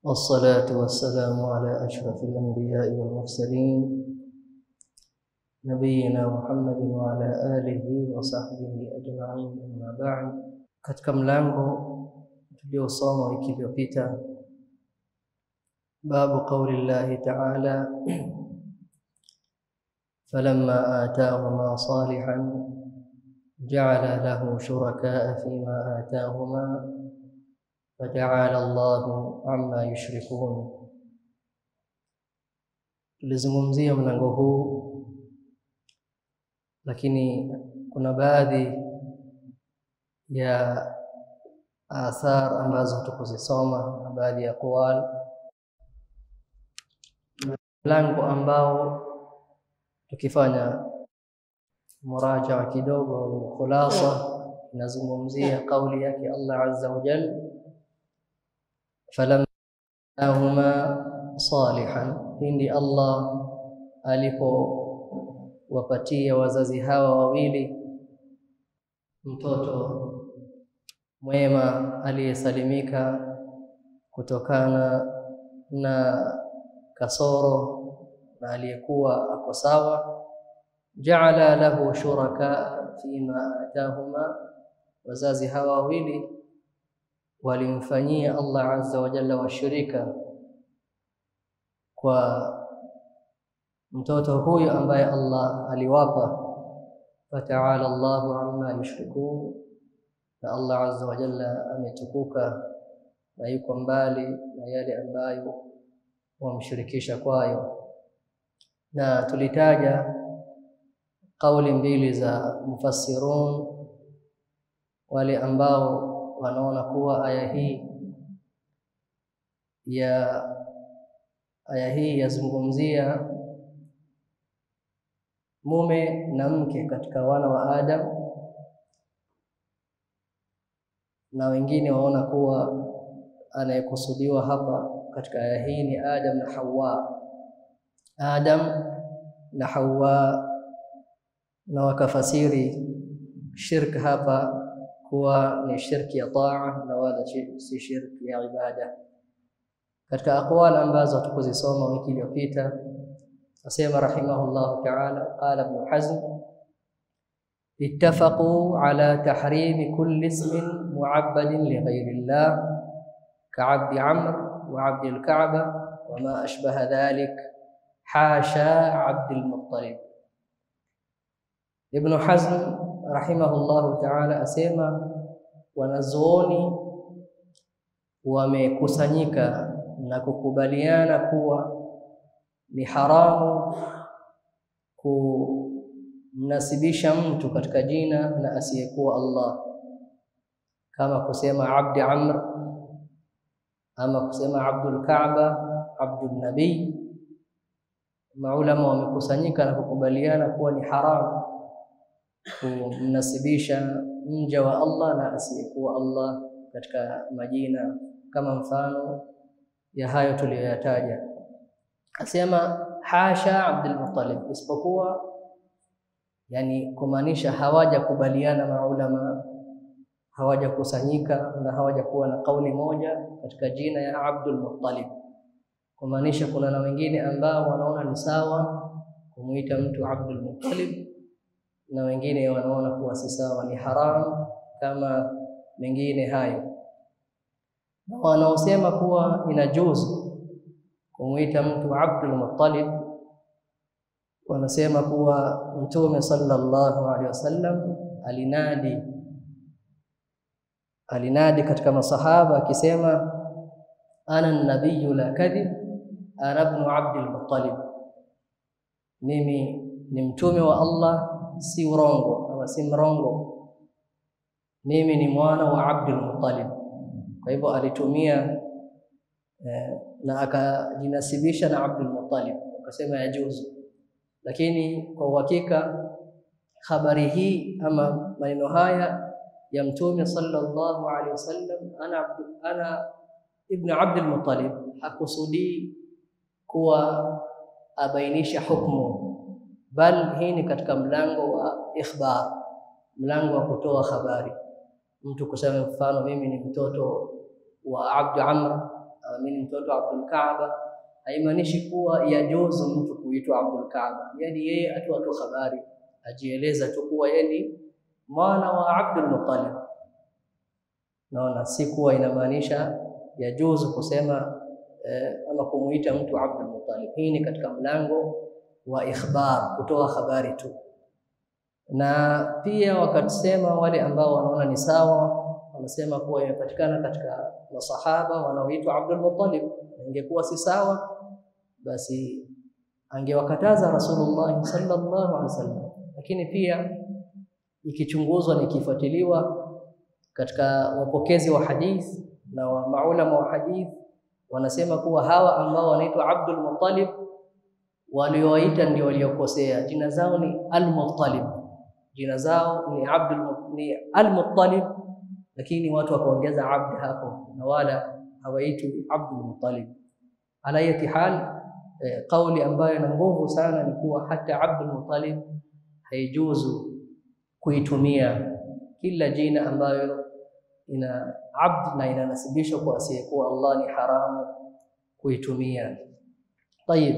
والصلاة والسلام على أشرف الأنبياء والمرسلين نبينا محمد وعلى آله وصحبه أجمعين أما بعد katika mlango tuliosoma wiki iliyopita babu qauli llahi taala falamma atahuma salihan ja'ala lahu shurakaa fima atahuma fata'ala Allahu amma yushrikun. Tulizungumzia mlango huu, lakini kuna baadhi ya athar ambazo hatukuzisoma na baadhi ya aqwal, mlango ambao tukifanya murajaa kidogo au khulasa inazungumzia kauli yake Allah azza wa jalla falamahuma salihan, pindi Allah alipowapatia wazazi hawa wawili mtoto mwema aliyesalimika kutokana na kasoro na aliyekuwa ako sawa, jaala lahu shuraka fima atahuma, wazazi hawa wawili walimfanyia Allah azza wa jalla washirika kwa mtoto huyo ambaye Allah aliwapa. Fataala Allahu amma yushrikun, na Allah azza wa jalla ametukuka na yuko mbali na yale ambayo wamshirikisha kwayo. Na tulitaja kauli mbili za mufassirun, wale ambao wanaona kuwa aya hii ya aya hii yazungumzia mume na mke katika wana wa Adam, na wengine waona kuwa anayekusudiwa hapa katika aya hii ni Adam na Hawa, Adam na Hawa, na wakafasiri shirk hapa kuwa ni shirki ya taa na wala si shirki ya ibada. Katika aqwal ambazo hatukuzisoma wiki iliyopita, asema rahimahullahu ta'ala, qala Ibn Hazm ittafaqu ala tahrimi kulli ismin mu'abbadin li ghayri llah ka'abdi amr wa 'abdi al-ka'ba wa ma ashbaha dhalik hasha 'abdi al-muttalib. Ibn Hazm rahimahullahu ta'ala asema wanazuoni wamekusanyika na kukubaliana kuwa ni haramu kumnasibisha mtu katika jina na asiyekuwa Allah, kama kusema abdi amr ama kusema abdul kaaba, abdul nabii. Maulama wamekusanyika na kukubaliana kuwa ni haramu kumnasibisha mja wa Allah na asiyekuwa Allah katika majina kama mfano ya hayo tuliyoyataja. Asema hasha Abdul Muttalib, isipokuwa yani kumaanisha hawajakubaliana maulama, hawajakusanyika na hawajakuwa na kauli moja katika jina ya Abdul Muttalib, kumaanisha kuna na wengine ambao wanaona ni sawa kumuita mtu Abdul Muttalib na wengine wanaona kuwa si sawa, ni haramu kama mengine hayo, na wanaosema kuwa inajuzu kumwita mtu Abdul Muttalib wanasema kuwa Mtume sallallahu alaihi wasallam alinadi alinadi katika masahaba akisema, ana nabiyu la kadhib ana ibnu Abdul Muttalib, mimi ni mtume wa Allah si urongo ama si mrongo, mimi ni mwana wa Abdul Muttalib. Kwa hivyo alitumia eh, na akajinasibisha na Abdul Muttalib, akasema yajuzu. Lakini kwa uhakika habari hii ama maneno haya ya Mtume sallallahu alaihi wasallam, ana ana ibn Abdul Muttalib, hakusudii kuwa abainisha hukumu bal hii ni katika mlango wa ikhbar, mlango wa kutoa habari. Mtu kusema mfano, mimi ni mtoto wa Abdu Amr mimi ni mtoto wa Abdul Kaaba, haimaanishi kuwa yajuzu mtu kuitwa Abdul Kaaba. Yani yeye atoa tu habari, ajieleza tu kuwa yeye ni mwana wa Abdul Muttalib. Naona si kuwa inamaanisha yajuzu kusema eh, ama kumuita mtu Abdul Muttalib. Hii ni katika mlango wa ikhbar, kutoa habari tu. Na pia wakasema wale ambao wanaona ni sawa, wanasema kuwa imepatikana katika masahaba wanaoitwa Abdul Muttalib. Ingekuwa si sawa, basi angewakataza Rasulullah sallallahu alaihi wasallam. Lakini pia ikichunguzwa na ikifuatiliwa katika wapokezi wa hadith na wa maulama wa hadith wanasema kuwa hawa ambao wanaitwa Abdul Muttalib waliowaita ndio waliokosea. Jina zao ni Al-Muttalib, jina zao ni Abdul ni Al-Muttalib, lakini watu wakaongeza abd hapo na wala hawaitwi Abdul Muttalib. Ala ayati hal, eh, kauli ambayo ina nguvu sana ni kuwa hata Abdul Muttalib haijuzu kuitumia kila jina ambayo ina abd na inanasibishwa kwa asiyekuwa Allah ni haramu kuitumia. Tayib,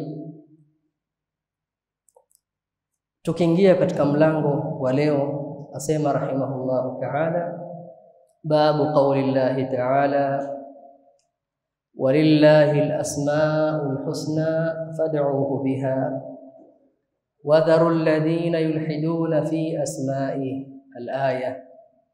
tukiingia katika mlango wa leo, asema rahimahullahu ta'ala, babu qauli llahi ta'ala walillahi alasmaul husna fad'uhu biha wadharu alladhina yulhiduna fi asma'ihi alaya.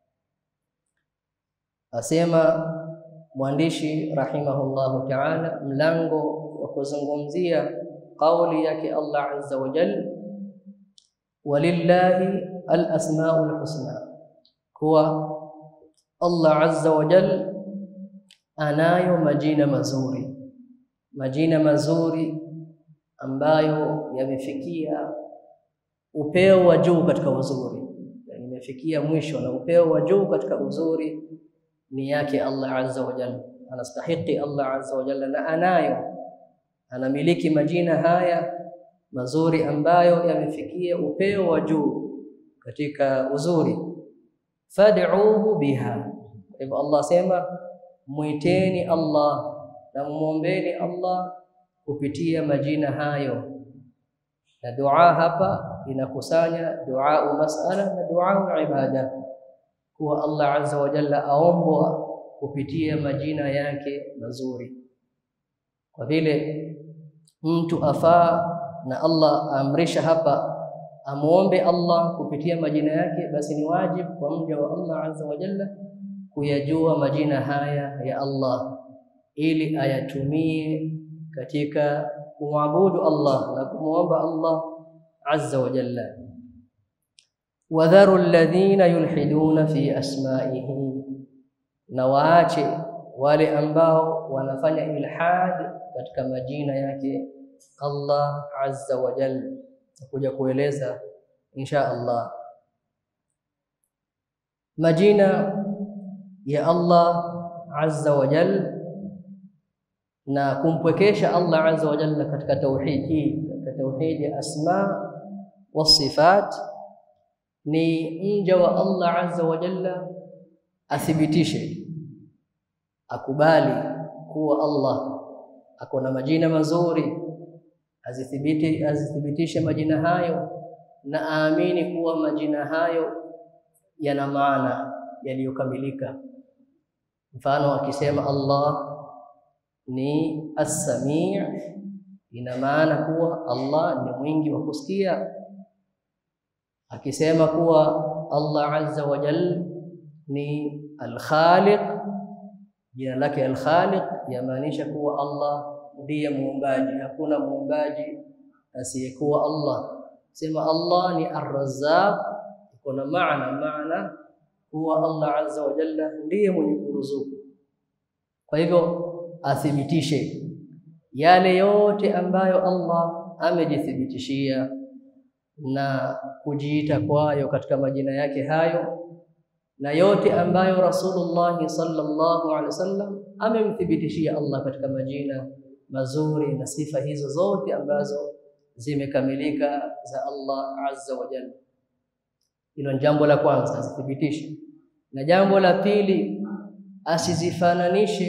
Asema mwandishi rahimahullahu ta'ala, mlango wa kuzungumzia kauli yake Allah azza wa jalla, walillahi alasmaul husna, kuwa Allah azza wa jalla anayo majina mazuri, majina mazuri ambayo yamefikia upeo wa juu katika uzuri, yani imefikia mwisho na upeo wa juu katika uzuri ni yake Allah azza wa jalla, anastahiki Allah azza wa jalla, na anayo anamiliki majina haya mazuri ambayo yamefikia upeo wa juu katika uzuri. Fad'uhu biha, kwa hivyo Allah sema mwiteni Allah na mwombeni Allah kupitia majina hayo. Na dua hapa inakusanya dua masala na dua ibada, kuwa Allah azza wa jalla aombwa kupitia majina yake mazuri, kwa vile mtu afaa na Allah aamrisha hapa amuombe Allah kupitia majina yake, basi ni wajibu kwa mja wa Allah azza wa jalla kuyajua majina haya ya Allah ili ayatumie katika kumwabudu Allah na kumwomba Allah azza wa jalla. Wadharu alladhina yulhiduna fi asma'ihi, na waache wale ambao wanafanya ilhad katika majina yake Allah azza wa jalla. Nakuja kueleza insha Allah majina ya Allah azza wa jalla na kumpwekesha Allah azza wa jalla katika tauhid hii, katika tauhid ya asma wa sifat, ni mja wa Allah azza wa jalla athibitishe, akubali kuwa Allah ako na majina mazuri, azithibiti azithibitishe majina hayo na aamini kuwa majina hayo yana maana yaliyokamilika. Mfano akisema Allah ni as-sami', ina maana kuwa Allah ni mwingi wa kusikia. Akisema kuwa Allah azza wa jalla ni al-khaliq, jina lake al-khaliq yamaanisha kuwa Allah ndiye muumbaji, hakuna muumbaji asiyekuwa Allah. Sema Allah ni ar-razzaq, kuna maana maana kuwa Allah azza wa jalla ndiye mwenye kuruzuku. Kwa hivyo athibitishe yale yote ambayo Allah amejithibitishia na kujiita kwayo katika majina yake hayo, na yote ambayo Rasulullah sallallahu alaihi wasallam amemthibitishia Allah katika majina mazuri na sifa hizo zote ambazo zimekamilika za Allah azza wa jalla. Hilo ni jambo la kwanza, azithibitishe. Na jambo la pili, asizifananishe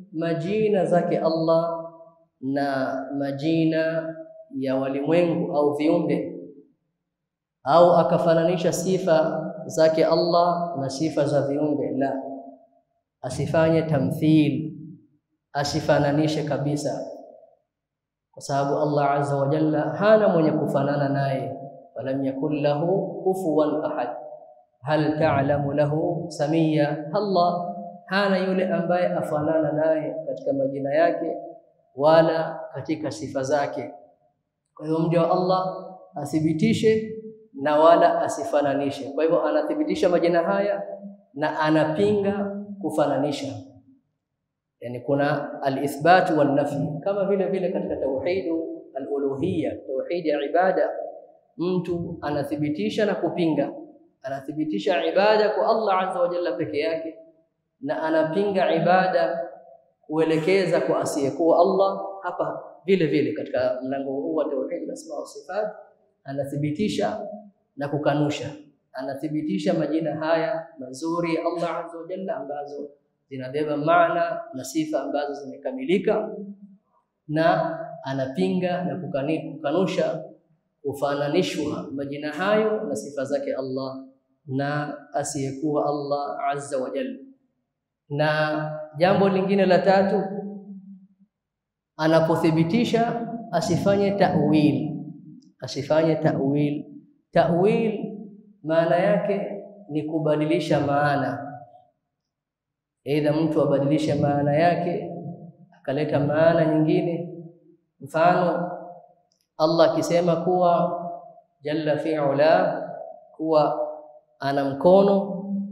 majina zake Allah na majina ya walimwengu au viumbe, au akafananisha sifa zake Allah na sifa za viumbe. La, asifanye tamthil, asifananishe kabisa, kwa sababu Allah azza wa jalla hana mwenye kufanana naye. Walam yakun lahu kufuwan ahad hal ta'lamu lahu samia, Allah hana yule ambaye afanana naye katika majina yake wala katika sifa zake. Kwa hivyo mja wa Allah athibitishe na wala asifananishe. Kwa hivyo anathibitisha majina haya na anapinga kufananisha, yani kuna alithbat wal nafi, kama vile vile katika tauhidu aluluhiyya, tauhidi ya ibada, mtu anathibitisha na kupinga. Anathibitisha ibada kwa Allah azza wa jalla peke yake na anapinga ibada kuelekeza kwa asiyekuwa Allah. Hapa vile vile katika mlango huu wa tauhid asma wa sifat anathibitisha na kukanusha, anathibitisha majina haya mazuri ya Allah azza wa jalla ambazo zinabeba maana na sifa ambazo zimekamilika, na anapinga na kukanusha kufananishwa majina hayo na sifa zake Allah na asiyekuwa Allah azza wa jalla. Na jambo lingine la tatu, anapothibitisha asifanye ta'wil, asifanye ta'wil. Ta'wil maana yake ni kubadilisha maana, aidha mtu abadilishe maana yake akaleta maana nyingine. Mfano, Allah akisema kuwa jalla fi'ala, kuwa ana mkono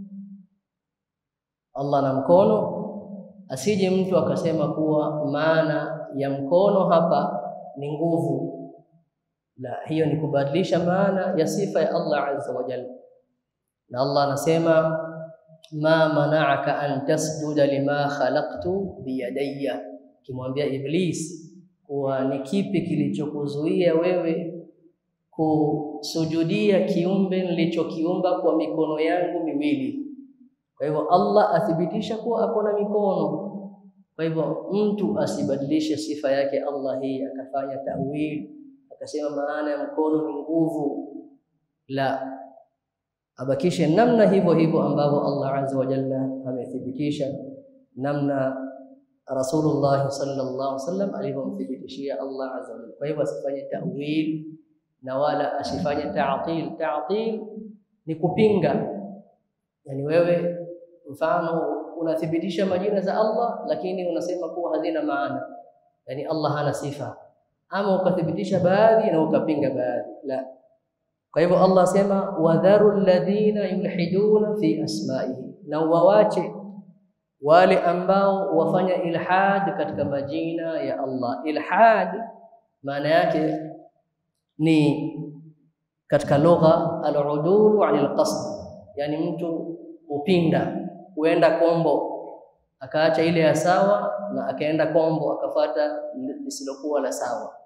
Allah na mkono, asije mtu akasema kuwa maana ya mkono hapa ni nguvu. La, hiyo ni kubadilisha maana ya sifa ya Allah azza wa jalla. Na Allah anasema ma mana'aka an tasjuda lima khalaqtu biyadayya, kimwambia Iblis kuwa ni kipi kilichokuzuia wewe kusujudia kiumbe nilichokiumba kwa mikono yangu miwili. Kwa hivyo Allah athibitisha kuwa ako na mikono. Kwa hivyo mtu asibadilishe sifa yake Allah hii akafanya tawil, akasema maana ya mkono ni nguvu. La, abakishe namna hivyo hivyo ambavyo Allah azza wa jalla amethibitisha, namna Rasulullah sallallahu alaihi wasallam alivyomthibitishia Allah azza wa jalla. Kwa hivyo asifanye tawil na wala asifanye ta'til. Ta'til ni kupinga, yani wewe mfano unathibitisha majina za Allah lakini unasema kuwa hazina maana, yani Allah hana sifa, ama ukathibitisha baadhi na ukapinga baadhi. La, kwa hivyo Allah asema wadharu alladhina yulhiduna fi asma'ihi, na wawache wale ambao wafanya ilhad katika majina ya Allah. Ilhad maana yake ni katika lugha al-udulu anil qasd, yani mtu upinda huenda kombo akaacha ile ya sawa na akaenda kombo akafata lisilokuwa la sawa,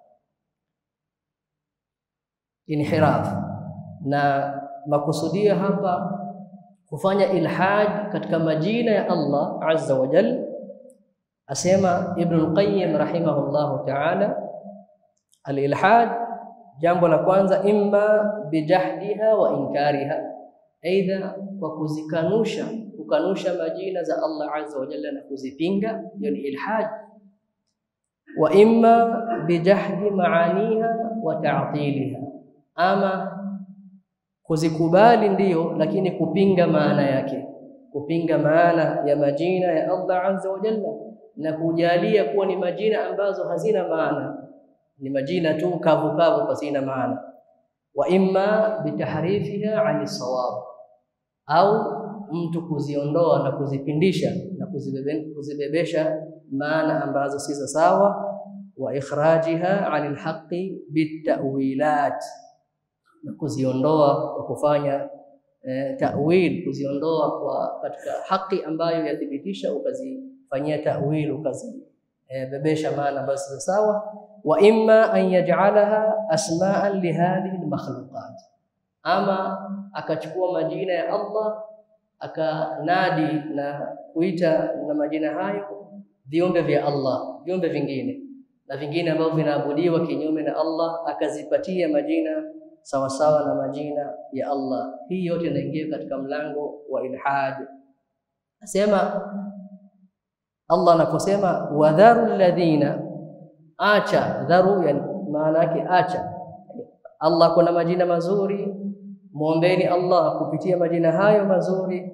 inhiraf. Na makusudia hapa kufanya ilhad katika majina ya Allah azza wa jalla, asema Ibn al-Qayyim rahimahullahu ta'ala, al-ilhad jambo la kwanza, imma bijahdiha wa inkariha, aidha kwa kuzikanusha kukanusha majina za Allah azza wa jalla na kuzipinga, hiyo ni ilhad. Wa imma bijahdi maaniha wa ta'tiliha, ama kuzikubali ndiyo, lakini kupinga maana yake, kupinga maana ya majina ya Allah azza wa jalla na kujalia kuwa ni majina ambazo hazina maana, ni majina tu kavu kavu pasina maana. Wa imma bitahrifiha ani sawab, au mtu kuziondoa na kuzipindisha na kuzibebe, kuzibebesha maana ambazo si za sawa. Wa ikhrajiha anil haqqi bitawilat, na kuziondoa kwa kufanya eh, tawil, kuziondoa kwa katika haki ambayo yathibitisha, ukazifanyia tawil, ukazibebesha eh, maana ambazo si za sawa. Wa imma an yaj'alaha asma'an lihadhihi almakhluqat, ama akachukua majina ya Allah akanadi na kuita na majina hayo viumbe vya Allah, viumbe vingine na vingine ambavyo vinaabudiwa kinyume na Allah, akazipatia majina sawasawa na majina ya Allah. Hii yote inaingia katika mlango wa ilhad. Nasema Allah anaposema wadharu alladhina, acha dharu, yani maana yake acha. Allah kuna majina mazuri, muombeni Allah kupitia majina hayo mazuri,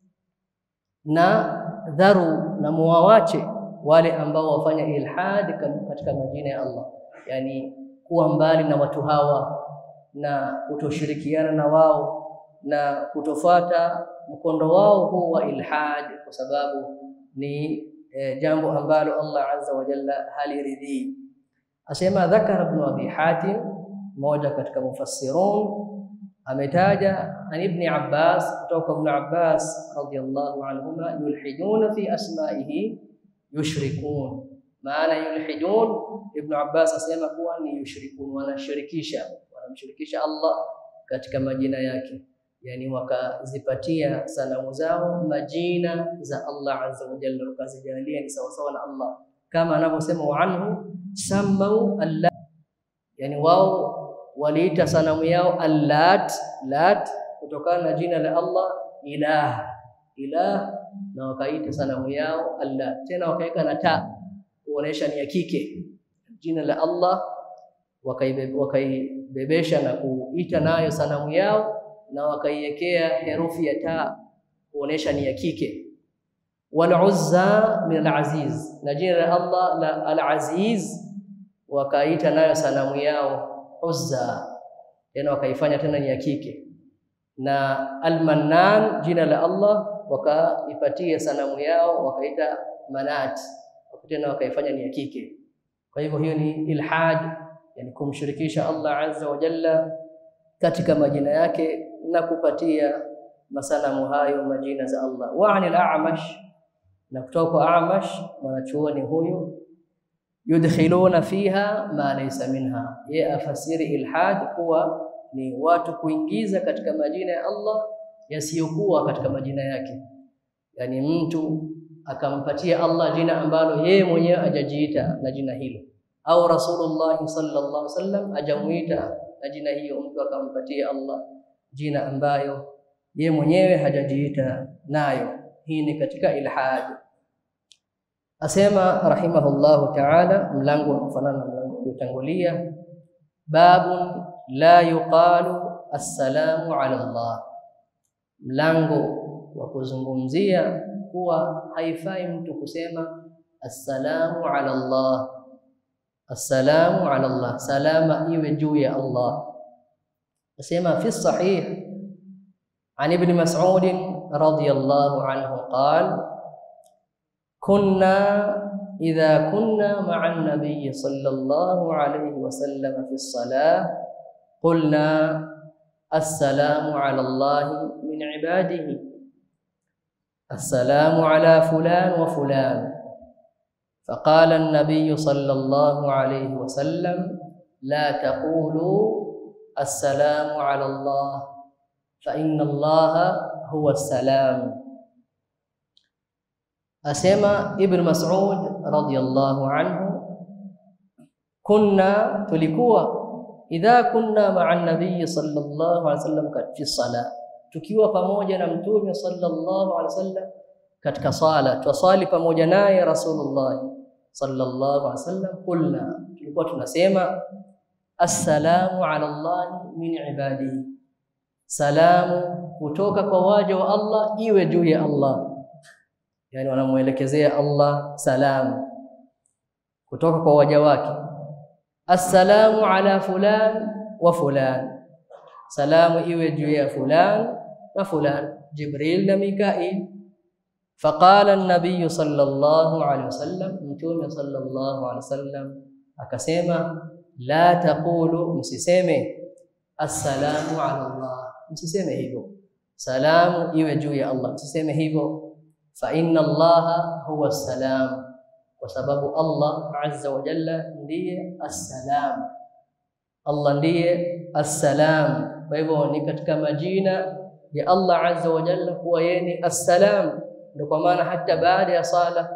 na dharu na muwawache wale ambao wafanya ilhad katika majina ya Allah, yani kuwa mbali na watu hawa na kutoshirikiana na wao na kutofuata mkondo wao huu wa ilhad, kwa sababu ni e, jambo ambalo Allah azza wa jalla haliridhii. Asema dhakara ibn Abi Hatim, mmoja katika mufassirun, ametaja an ibn Abbas, kutoka ibn Abbas radiyallahu anhuma, yulhiduna fi asma'ihi yushrikun. Maana yulhidun, Ibn Abbas asema kuwa ni yushrikun, wanashirikisha wanamshirikisha Allah katika majina yake, yani wakazipatia sanamu zao majina za Allah azza wa jalla, wakazijalia ni sawasawa na Allah, kama anavyosema wa anhu sammau allat, yani wao waliita sanamu yao allat lat, kutokana na jina la Allah ilah ilah, na wakaita sanamu yao Allah, tena wakaweka na ta kuonesha ni ya kike, jina la Allah wakaibebesha na kuita nayo sanamu yao na wakaiwekea herufi ya ta kuonesha ni ya kike. Wal Uzza min al-Aziz, na jina la Allah la al-Aziz wakaita nayo sanamu yao Uzza, tena wakaifanya tena ni ya kike. Na Al-Mannan, jina la Allah wakaipatia sanamu yao wakaita Manat, tena wakaifanya ni ya kike. Kwa hivyo hiyo ni ilhad yani kumshirikisha Allah azza wa jalla katika majina yake na kupatia masanamu hayo majina za Allah. Wa anil A'mash, na kutoka kwa A'mash mwanachuoni huyu, yudkhiluna fiha ma laysa minha, ye afasiri ilhad kuwa ni watu kuingiza katika majina ya Allah yasiyokuwa katika majina yake, yani mtu akampatia Allah jina ambalo yeye mwenyewe hajajiita na jina hilo au Rasulullah sallallahu alaihi wasallam ajamuita na jina hiyo, mtu akampatia Allah jina ambayo ye mwenyewe hajajiita nayo. Hii ni katika ilhad. Asema rahimahullahu ta'ala, mlango unaofanana na mlango uliotangulia, babun la yuqalu assalamu ala Allah, mlango wa kuzungumzia kuwa haifai mtu kusema assalamu ala Allah Assalamu ala Allah, salama iwe juu ya Allah. Asema fi sahih an ibn Mas'ud radiyallahu anhu qala kunna idha kunna ma'a an-nabiy sallallahu alayhi wa sallam fi as-salah qulna assalamu ala Allah min ibadihi assalamu ala fulan wa fulan فقال النبي صلى الله عليه وسلم لا تقولوا السلام على الله فإن الله هو السلام أسمى ابن مسعود رضي الله عنه كنا تلكوا إذا كنا مع النبي صلى الله عليه وسلم في الصلاة tukiwa pamoja na mtume sallallahu alaihi wasallam katika sala twasali pamoja naye Rasulullah sallallahu alaihi wasallam, qulna, tulikuwa tunasema assalamu ala Allah min ibadihi, salamu kutoka kwa waja wa Allah iwe juu ya Allah. Yani wanamuelekezea Allah salamu kutoka kwa waja wake. Assalamu ala fulan wa fulan, salamu iwe juu ya fulan na fulan, Jibril na Mikail Faqala an-nabiy sallallahu alayhi wasallam, mtume sallallahu alayhi wasallam akasema, la taqulu, msiseme assalamu ala Allah, msiseme hivyo, salamu iwe juu ya Allah, msiseme hivyo. Fa inna Allaha huwa as-salam, kwa sababu Allah azza wa jalla ndiye as-salam, Allah ndiye as-salam. Kwa hivyo ni katika majina ya Allah azza wa jalla kuwa yeye ni as-salam ndio kwa maana hata baada ya sala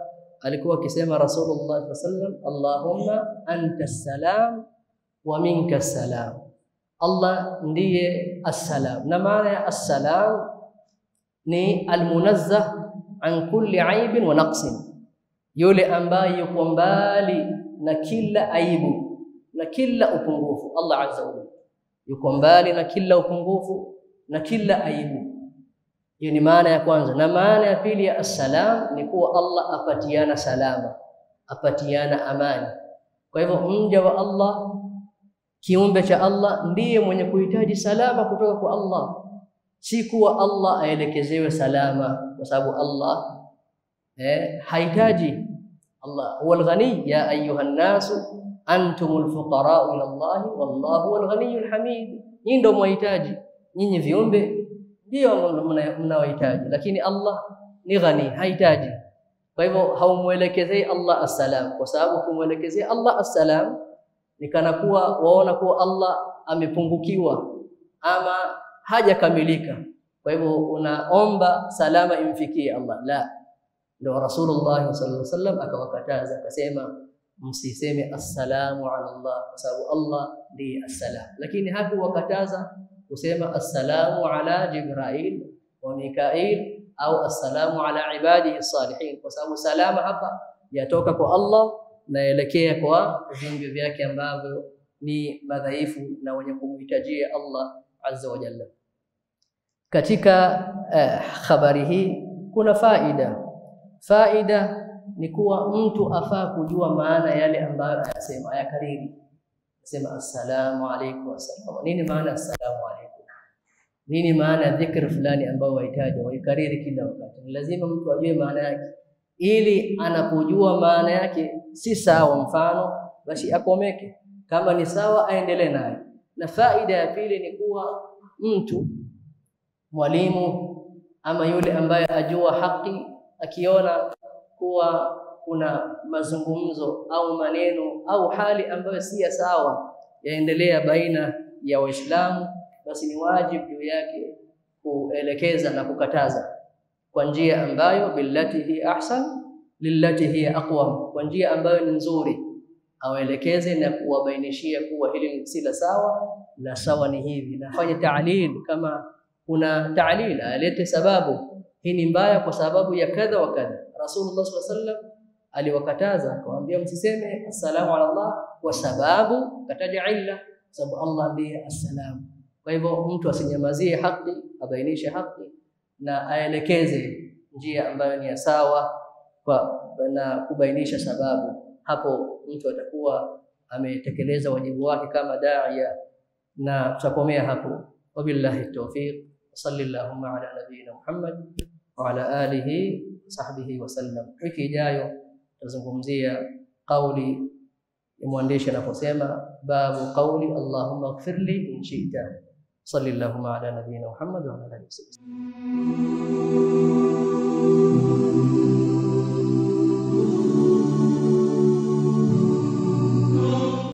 alikuwa akisema Rasulullah sallam, Allahumma anta salam wa minka salam, Allah ndiye assalam. Na maana ya assalam ni almunazzah an kulli aibin wa naqsin, yule ambaye yuko mbali na kila aibu na kila upungufu. Allah azza wa jalla yuko mbali na kila upungufu na kila aibu. Hiyo ni maana ya kwanza, na maana ya pili ya assalam ni kuwa Allah apatiana salama, apatiana amani. Kwa hivyo mja wa Allah, kiumbe cha Allah, ndiye mwenye kuhitaji salama kutoka kwa Allah, si kuwa Allah aelekezewe salama, kwa sababu Allah eh, hahitaji. Allah huwa alghani, ya ayuha nnasu antumul fuqarau ila Allahi wallahu huwal ghaniyyul hamid. Nyinyi ndio mwahitaji, nyinyi viumbe ndio mnaohitaji, lakini Allah ni ghani, hahitaji. Kwa hivyo haumwelekezei Allah assalam, kwa sababu kumwelekezea Allah assalam ni kana kuwa waona kuwa Allah amepungukiwa ama hajakamilika. Kwa hivyo unaomba salama imfikie Allah. La, ndio Rasulullah sallallahu alaihi wasallam akawakataza akasema, msiseme assalamu ala Allah, kwa sababu Allah ndiye assalam, lakini hakuwakataza kusema assalamu ala Jibrail wa Mikail au assalamu ala ibadihi salihin, kwa sababu salama hapa yatoka kwa Allah naelekea kwa viumbe vyake ambavyo ni madhaifu na wenye kumhitajia Allah azza wa jalla. Katika eh, habari hii kuna faida. Faida ni kuwa mtu afaa kujua maana yale ambayo anasema, ayakariri sema assalamu alaykum, assalamu. Nini maana assalamu alaykum? Nini maana ya dhikri fulani ambayo wahitaji waikariri kila wakati? Ni lazima mtu ajue maana yake, ili anapojua maana yake si sawa, mfano basi akomeke, kama ni sawa aendelee naye. Na faida ya pili ni kuwa mtu mwalimu ama yule ambaye ajua haki, akiona kuwa kuna mazungumzo au maneno au hali ambayo si ya sawa yaendelea baina ya Waislamu, basi ni wajibu juu yake kuelekeza na kukataza kwa njia ambayo billati hi ahsan lillati hiya aqwam, kwa njia ambayo ni nzuri, awaelekeze na kuwabainishia kuwa hili si la sawa, la sawa ni hivi, nafanye ta'lil kama kuna ta'lil, alete sababu, hii ni mbaya kwa sababu ya kadha wa kadha. Rasulullah sallallahu alaihi wasallam aliwakataza akawaambia, msiseme assalamu ala Allah kwa sababu kataja illa, sababu Allah ndiye assalam. Kwa hivyo mtu asinyamazie haki, abainishe haki na aelekeze njia ambayo ni ya sawa kwa na kubainisha sababu. Hapo mtu atakuwa ametekeleza wajibu wake kama daia, na tutakomea hapo. Wabillahi tawfiq, sallallahu ala nabiyyina Muhammad wa ala alihi sahbihi wasallam. Wiki ijayo tutazungumzia kauli ya mwandishi anaposema babu qauli allahumma ighfirli in shi'ta. Sallallahu ala nabiyyina Muhammad wa ala alihi wasallam.